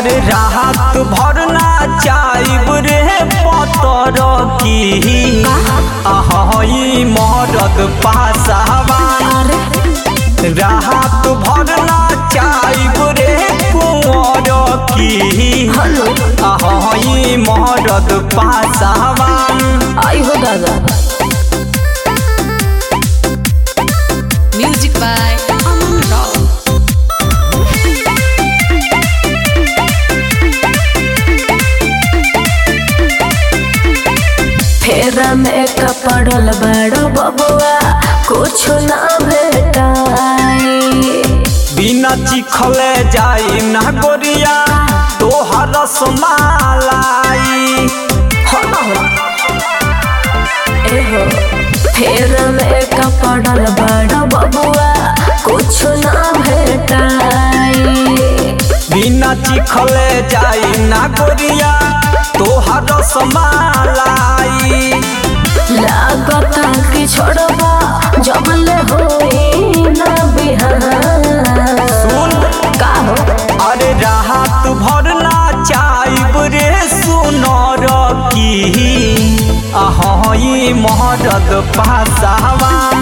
अरे राहत भरना चाइब रे पतर की आहई मरद पासावान अरे राहत भरना चाइब रे कुंवर की हेलो आहई मरद पासावान आई हो दादा Music by Aman Rao. फेरा में कपड़ल बड़ो बबुआ कुछ ना भेटाई बिना चिखले जाई ना गोरिया तोहर समालाई हो ना हो एहो फेरा में कपड़ल बड़ो बबुआ कुछ ना भेटाई बिना चिखले जाई ना गोरिया तोहर समालाई लागता कि छोड़बा जब ले होई ना बिहान सुन का हो अरे राहत भरना चाइब रे सुनर की अहई महरद पासावान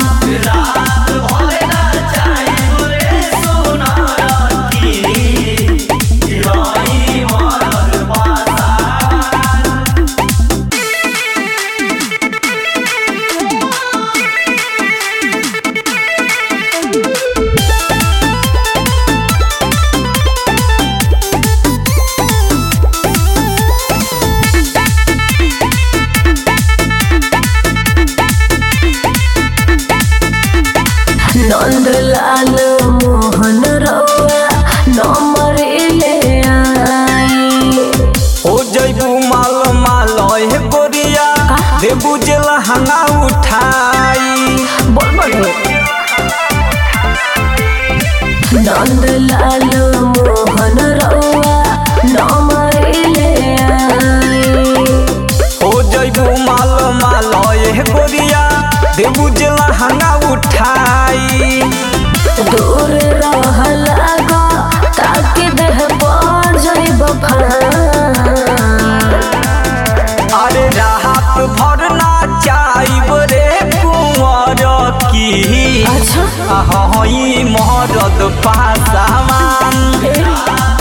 नंद लाल मोहन रउआ नंबर ले आई हो जैबू माल माल हे गोरिया देबू जे लहंगा उठाई बोल बोल नंद लाल मोहन रउआ नंबर ले आई हो जैबू माल माल हे गोरिया देबू जे लहंगा उठाई दूर रह लगा ताकि देह पर जाइब अरे राहत भरना चाइब रे कुंवर की अच्छा अहई महरद पासावान ए,